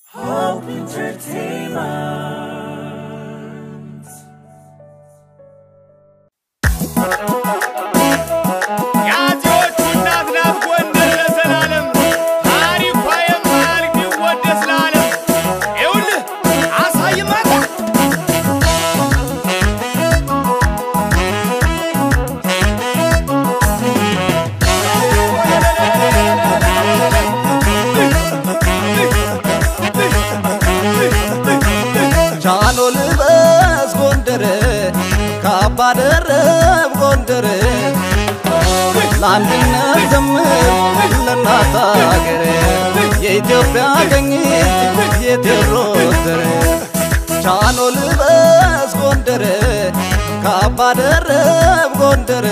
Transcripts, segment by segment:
Hope Entertainment. የአፄዎቹ እናት ናት ጎንደር ለዘላለም ታሪኳ የማያልቅ ቢወደስ ለዓለም። ይኸውልህ አሳይማታ ጃኖ ልበስ ጎንደር ካባ ደረብ ጎንደር ለአንድነት ዘምር ለእናት አገር የኢትዮጵያ ቀኝት የቴዎድሮስ ዘር ጃኖ ልበስ ጎንደር ካባ ደረብ ጎንደር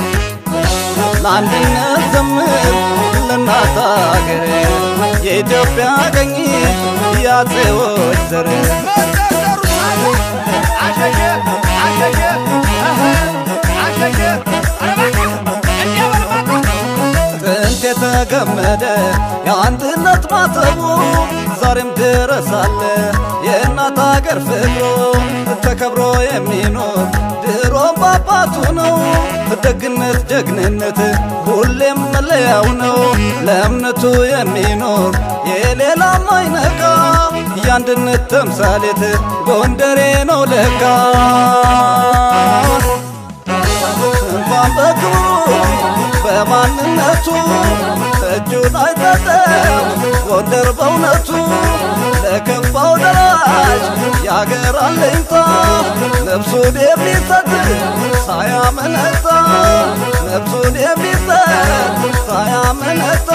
ለአንድነት ዘምር ለእናት አገር የኢትዮጵያ ቀኝት የአፄዎች ዘር መጠጠሩ ሳለ አሸሸ አሸሸ እህ አሸሸ ኧረ እባክህ እንዲያ በልማታ ጥንት የተገመደ የአንድነት ማተቡ ዛሬም ድረስ አለ የእናት አገር ፍቅሩ ተከብሮ የሚኖር ድሮም በአባቱ ነው ደግነት ጀግንነት ሁሌም መለያው ነው ለእምነቱ የሚኖር የሌላም አይነካ የአንድነት ተምሳሌት ጎንደሬ ነው ለካ እንኳን በክብሩ በማንነቱ እጁን አይሰጥም ጎንደር በእውነቱ ለከፋው ደራሽ የአገር አለኝታ ነፍሱን የሚሰጥ ሳያመነታ ነፍሱን የሚሰጥ ሳያመነታ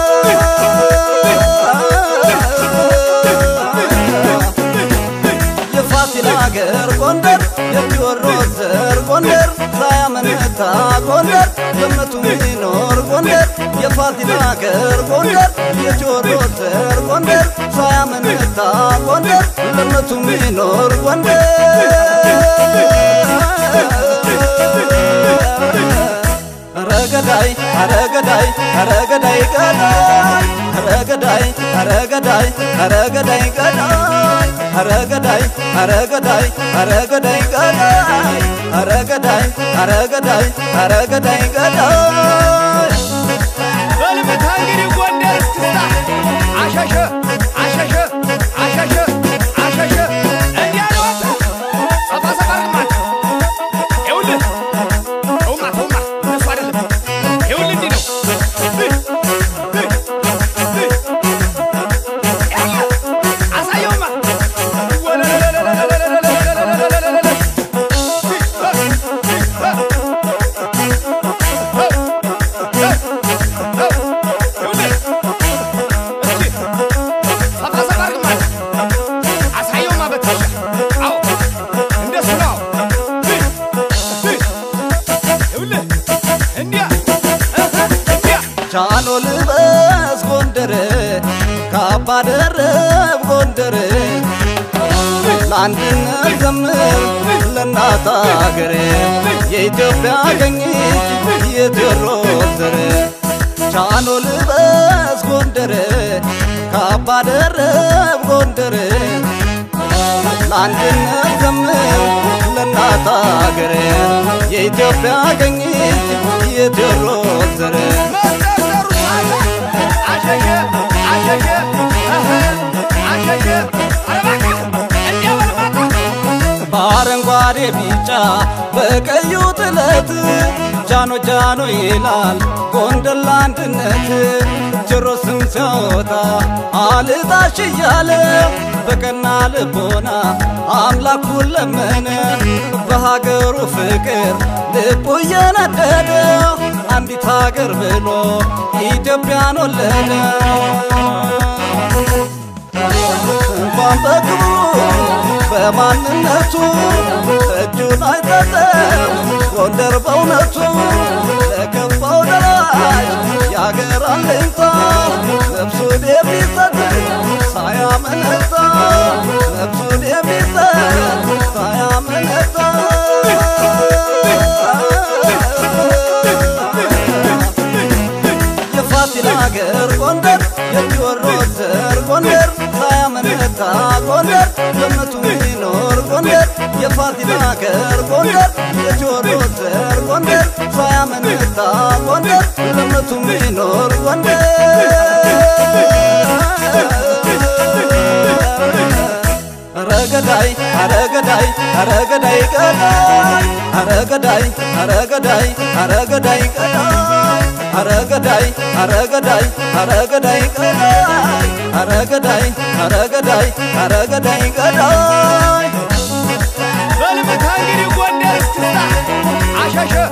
የፋሲል አገር ጎንደር የቴዎድሮስ ዘር ጎንደር ሳያመነታ ጎንደር በእምነቱ ሚኖር ጎንደር የፋሲል አገር ጎንደር የቴዎድሮስ ዘር ጎንደር ሳያመነታ ጎንደር በእምነቱ ሚኖር ጎንደር ረገዳይ አረገዳይ አረገዳይ ገዳይ አረገዳይ አረገዳይ አረገዳይ ገዳይ አረገዳይ አረገዳይ አረገዳይ ገዳይ አረገዳይ አረገዳይ አረገዳይ ገዳይ በልምታ እንግዲህ ጎንደር እስክስታ አሸሸ አሸሸ አሸሸ አሸሸ እንዲያ ነው አንተ ሰፋ ሰፋ አድርግማት ይኸውልህ ተውማ ተውማ እነሱ አይደለም ይኸውልህ እንዲህ ነው አሳየውማ ሰፋ ሰፋ አድርግማት አሳየውማ በትከሻ አዎ እንደሱ ነው ይኸውልህ እንዲያ እንዲያ ጃኖ ልበስ ጎንደር ካባ ደረብ ጎንደር ለአንድነት ዘምር ለእናት አገር የኢትዮጵያ ቀኝት የቴዎድሮስ ዘር ጃኖ ልበስ ጎንደር ካባ ደረብ ጎንደር ለአንድነት ዘምር ለእናት አገር የኢትዮጵያ ቀኝት የቴዎድሮስ ዘር መጠጠሩ ሳለ አሸሸ አሸሸ እህ አሸሸ ኧረ እባክህ እንዲያ በልማታ በአረንጓዴ ቢጫ በቀዩ ጥለት ጃኖ ጃኖ ይላል ጎንደር ለአንድነት ቴዎድሮስም ሲያወጣ አልጣሽ እያለ በቀና ልቦና አምላኩን ለመነ በሀገሩ ፍቅር ልቡ እየነደደ አንዲት ሀገር ብሎ ኢትዮጵያን ወለደ እንኳን በክብሩ በማንነቱ እጁን አይሰጥም ጎንደር በእውነቱ ለከፋው ደራሽ የአገር አለኝታ ነፍሱን የሚሰጥ ሳያመነታ ነፍሱን የሚሰጥ ሳያመነታ የፋሲል አገር ጎንደር የቴዎድሮስ ዘር ጎንደር ሳያመነ ሳያመነታ ጎንደር በእምነቱ ሚኖር ጎንደር የፋሲል አገር ጎንደር የቴዎድሮስ ዘር ጎንደር ሳያመነታ ጎንደር በእምነቱ ሚኖር ጎንደር አረገዳይ አረገዳይ አረገዳይ ገዳይ አረገዳይ አረገዳይ አረገዳይ ገዳይ አረገዳይ አረገዳይ አረገዳይ ገዳይ አረገዳይ አረገዳይ አረገዳይ ገዳይ በልምታ እንግዲህ ጎንደር እስክስታ አሸሸ